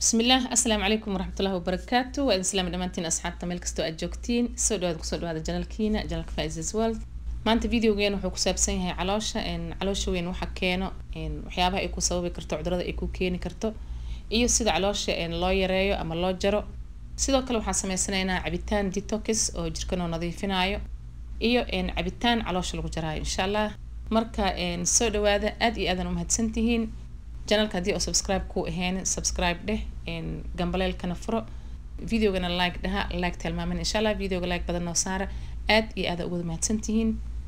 bismillaah assalaamu calaykum waraxmatullahi wabarakaatu waa idin salaami dhammaantiin asxaabta meel kastoo aad joogtiin soo dhawaada kusoo dhawaada janalkiina janalka faisas world maanta videogeena wuxuu ku saabsan yahay caloosha caloosha weyn waxa keeno waxyaabaha ay ku sababi karto cudurada ay ku keeni karto iyo sida caloosha loo yareeyo ama loo jaro sidoo kale waxaan sameysanaynaa cabitaan detox oo jirkanoo nadiifinayo iyo cabitaan caloosha lagu jaraayo insha allah marka soo dhawaada aad iyo aadan umahadsantihiin janalka haddii oo subscribe ku ahayn subscribe dheh gambaleelkana furo videogana like dhaha like tilmaamin insha allah videoga like badan noo saara aad iyo aada ugu mahadsantihiin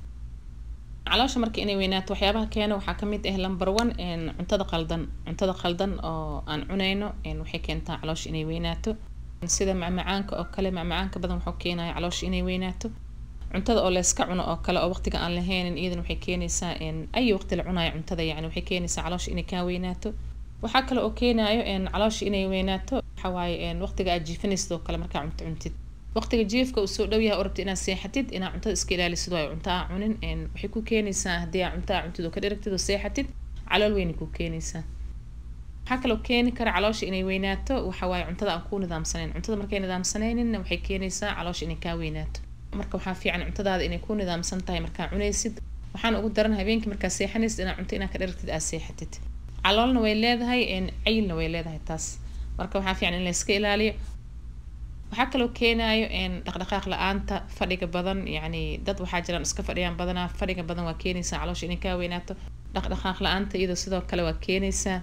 caloosha marka inay weynaato waxyaabaha keena waxaa kamid ah number one cuntada qaldan cuntada qaldan oo aan cunayno waxay keentaa caloosha inay weynaato sida macmacaanka oo kale macmacaanka badan wuxuu keenaya caloosha inay weynaato cuntada oo layska cuno oo kale oo waqtiga aan lahaynin iyadan waxay keenaysaa ay waqti la cunayo cuntada yani waxay keenaysaa caloosha inay kaa weynaato waxaa kale oo keenayo caloosha inay weynaato waxawaaye waqtiga aad jiifanaysid oo kale markaa cunto cuntid waqtiga jiifka uu soo dhow yahay oo rabtid inaad seexatid inaad cuntada iska ilaalisid waayo cunto aa cunin waxay ku keenaysaa haddii aa cunto aa cuntid oo ka dheragtid oo seexatid calool weynay ku keenaysaa waxaa kaloo keeni kara caloosha inay weynaato waxawaaye cuntada aan ku nidaamsanayn cuntada markay nidaamsanayninna waxay keenaysaa caloosha inay kaa weynaato marka waxaa fiican cuntadaada inay ku nidaamsan tahay markaa cunaysid waxaan ugu daran habeenkii markaa seexanaysid inaad cunto inaad ka dheragtid aad seexatid caloolna way leedahay cayilna way leedahay taas marka waxaa fiican in layska ilaaliyo waxaa kaloo keenayo dhaqdhaqaaq la-aanta fadhiga badan yacni dad waxaa jiraan iska fadhiyaan badanaa fadhiga badan waa keenaysaa caloosha inay kaa weynaato dhaqdhaqaaq la-aanta iyadoo sidoo kale waa keenaysaa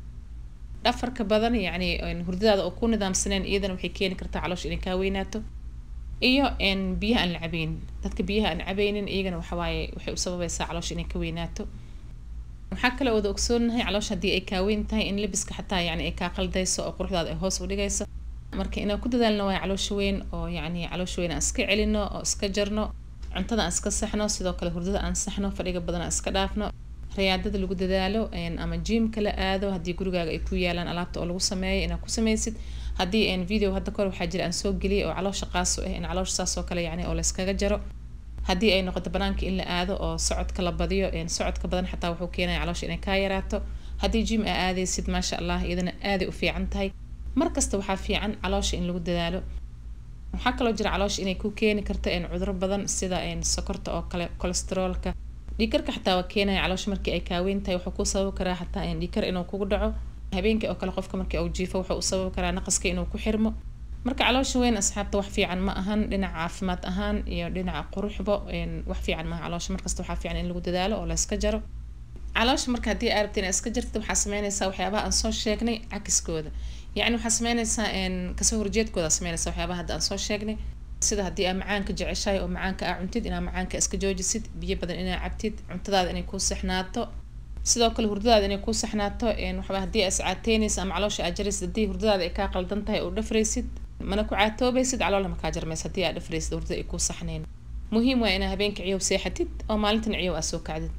dhafarka badan yacni hurdadaada oo ku nidaamsaneen iyadana waxay keeni kartaa caloosha inay kaa weynaato iyo biyaha aan la cabeynin dadka biyaha aan cabeynin iyagana waxawaaye waxay u sababaysaa caloosha inay ka weynaato waxaa kale wada ogsoonahay caloosha haddii ay kaaweyn tahay in labiska xataa yani ay kaa qaldayso oo quruxdaada ay hoos u dhigayso marka inaan ku dadaalno waay caloosha weyn oo yacni caloosha weyn aan iska celino oo iska jarno cuntada aan iska saxno sidoo kale hurdada aan saxno fadhiga badan aan iska dhaafno rayaadada lagu dadaalo ama jiimka la aado haddii gurigaaga ay ku yaalaan alaabta oo lagu sameeyo inaad ku sameysid haddii video hadda kahor waxaa jira aan soo geliyay oo caloosha qaaso ah in caloosha saas oo kale yani oo layskaga jaro haddii ay noqoto banaanka in la aado oo socodka la badiyo socodka badan xataa wuxuu keenaya caloosha inay kaa yaraato haddii jim aa aadaysid maasha allah iyadana aaday u fiican tahay markasta waxaa fiican caloosha in lagu dadaalo waxaa kaloo jira caloosha inay ku keeni karto cuduro badan sida sokorta oo kale kolesteroolka dhiikarka xataa waa keenaya caloosha markii ay kaaweyn tahay wuxuu ku sababi karaa xataa dhiikar inuu kugu dhaco habeenkii oo kale qofka markii uu jiifo wuxuu u sababi karaa naqaska inuu ku xirmo marka caloosha weyn asxaabta wax fiican ma ahan dhinaca caafimaad ahaan iyo dhinaca quruxba wax fiican maaha caloosha markasta waxaa fiican in lagu dadaalo oo la iska jaro caloosha marka haddii aa rabta inaad iska jartid waxaa sameynaysaa waxyaabaha aan soo sheegnay cakiskooda yacni waxaa sameynaysaa kasoo horjeedkooda sameynaysaa waxyaabaha hadda aan soo sheegnay sida haddii aa macaanka jeceshahay oo macaanka aa cuntid inaa macaanka iska joojisid biyo badan inaa cabtid cuntadaada inay kuu saxnaato sidoo kale hurdadaada inay kuu saxnaato waxba haddii aa iscaateynaysa ama caloosha aa jaraysid haddii hurdadaada ay kaa qaldan tahay oo dhafraysid mana ku caatoobaysid caloolna makaa jarmaysa haddii aa dhafraysid hurdada ay kuu saxnayn muhiim waa inaa habeenka ciyow seexatid oo maalintan ciyow aa soo kacdid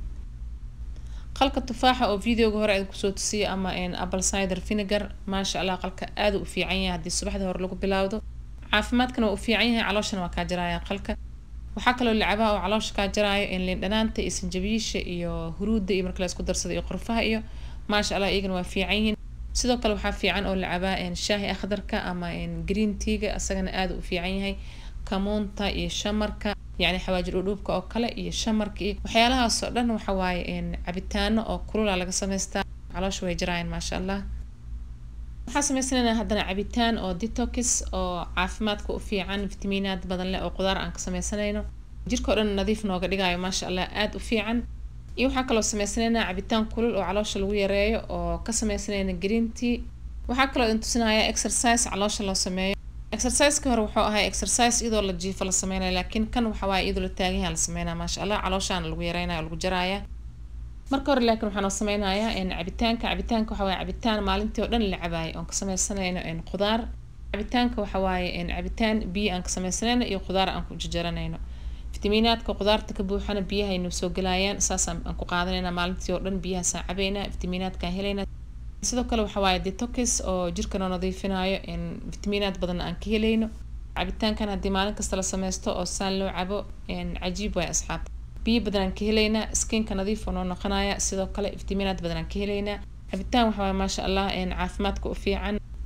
qalka tufaaxa oo videoga hore aan kusoo tusiyo ama apple cider vinegar maasha allah qalka aada u fiican yahay haddii subaxda hore lagu bilowdo caafimaadkana waa u fiican yahay calooshana waa kaa jaraya qalka waxaa kaloo lacabaa oo caloosha kaa jaraayo lindhanaanta iyo sanjabiisha iyo huruudda iyo marka la isku darsado iyo qorfaha iyo maasha allah iyagana waa fiican yihiin sidoo kale waxaa fiican oo lacabaa shaahi akhdarka ama green teaga asagana aada u fiican yahay kamuunta iyo shamarka yacni xawaajir udhuubka oo kale iyo shamarka iyo waxyaalahaas oo dhan waxa waaye cabitaano oo kulula laga samaystaa caloosha way jaraayaan maasha allah waxaa sameysanaynaa haddana cabitaan oo detox oo caafimaadka u fiican fitamiinaad badan leh oo qudaar aan ka sameysanayno jirka o dhan nadiif nooga dhigayo maasha allah aada u fiican iyo waxaa kaloo sameysanaynaa cabitaan kulul oo caloosha lagu yareeyo oo ka sameysanayna green tea waxaa kaloo idin tusinaya exercise caloosha loo sameeyo exerciseki hore wuxuu ahay exercise iyadoo la jiifo la sameynaya laakiin kan waxa waaye iyadoo la taaganyaha la sameynaya maasha allah calooshaana lagu yareynaya lagu jaraya marka hore laakiin waxaan oo sameynayaa cabitaanka cabitaanka waxa waaye cabitaan maalintii oo dhan la cabaayo oon ka sameysanayno qudaar cabitaanka waxa waaye cabitaan biyo aan ka sameysanayno iyo qudaar aan ku jajaranayno fitamiinaadka qudaarta ka buuxana biyahaynu soo gelayaan saas aan ku qaadanayna maalintii oo dhan biyahaasaan cabaynaa fitamiinaadkaan helayna sidoo kale waxa waaye detox oo jirkanoo nadiifinayo fitamiinaad badan aan ka helayno cabitaankan haddii maalin kasta la sameysto oo saan loo cabo cajiib waay asxaabta biyo badan aan ka helaynaa skinka nadiif oo noo noqonaya sidoo kale fitamiinaad badan aan ka helaynaa cabitaan waxa waaye maasha allah caafimaadka u fiican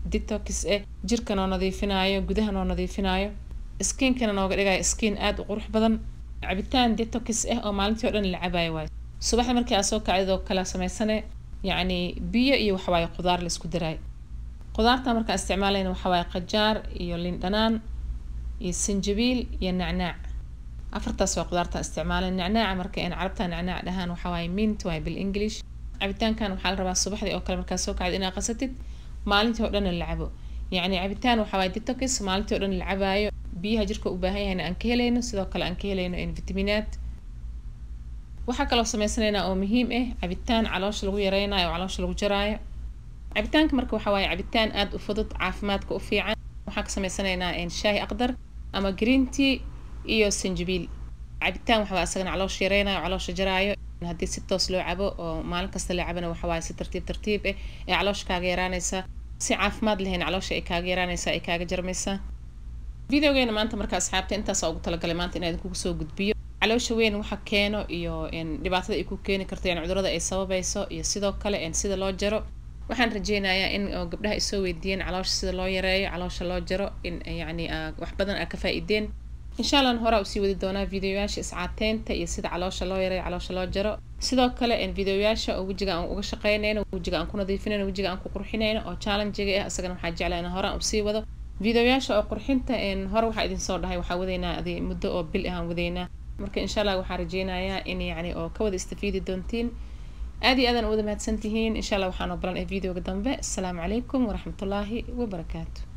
detox eh jirka noo nadiifinayo gudaha noo nadiifinayo skiinkana nooga dhigayo skiin aada u qurux badan cabitaan detox ah oo maalintii o dhan la cabayo waayo subaxda markii aad soo kacdid oo kala samaysane yacni biyo iyo waxawaaye qudaar la isku daraayo qudaarta markaa isticmaalayna waxawaaye qajaar iyo liin dhanaan iyo sanjabiil iyo nacnaac afartaas waa qudaarta isticmaalay nacnaaca marka in carabta nacnaac dhahaan waxawaaye mint waaye bil english cabitaankan waxaa la rabaa subaxdii oo kale markaa soo kacdid inaad qasatid maalintii oo dhan la cabo yacni cabitaan waxawaaye detox maalintii o dhan la cabaayo biyaha jirka u baahan yahayna aan ka helayno sidoo kale aan ka helayno in vitaminaad waxaa kaloo sameysanaynaa oo muhiim ah cabitaan caloosha lagu yareynayo oo caloosha lagu jaraayo cabitaanka marka waxa waaye cabitaan aada u fudud caafimaadka u fiican waxaan ka sameysanaynaa shaahi aqdar ama green tea iyo sanjabiil cabitaan waxawaa isagana caloosha yareynayo caloosha jaraayo haddii si toos loo cabo oo maalin kasta la cabana waxawaaye si tartiib tartiib ah ee caloosha kaaga yaraanaysa si caafimaad lahayn caloosha ay kaaga yaraanaysa ay kaaga jarmaysaa videogeena maanta marka asxaabta intaasa ugu talagalay maanta inaa idinkugu soo gudbiyo caloosha weyn waxa keeno iyo dhibaatada ay ku keeni karto yani cudurada ay sababayso iyo sidoo kale sida loo jaro waxaan rajeynayaa in gabdhaha ay soo weydiiyeen caloosha sida loo yareeyo caloosha loo jaro in yani wax badan aa ka faa-ideen insha allah horaa usii wadi doonaa videoyaasha iscaateynta iyo sida caloosha loo yareeyo caloosha loo jaro sidoo kale videoyaasha oo wejiga aan uga shaqeynayno wejiga aan ku nadiifinayno wejiga aan ku qurxinayno oo challengiga ah isagana waxaa jeclaa in horaan usii wado videoyaasha oo qurxinta hore waxaa idin soo dhahay waxaa wadaynaa adi muddo oo bil ahaan wadaynaa marka insha allah waxaan rajeynayaa in yani oo ka wada istafiidi doontiin aad iyo aadan u wada mahadsantihiin insha allah waxaan oo balan ee videoga dambe asalaamu calaykum waraxmatullaahi wabarakaatu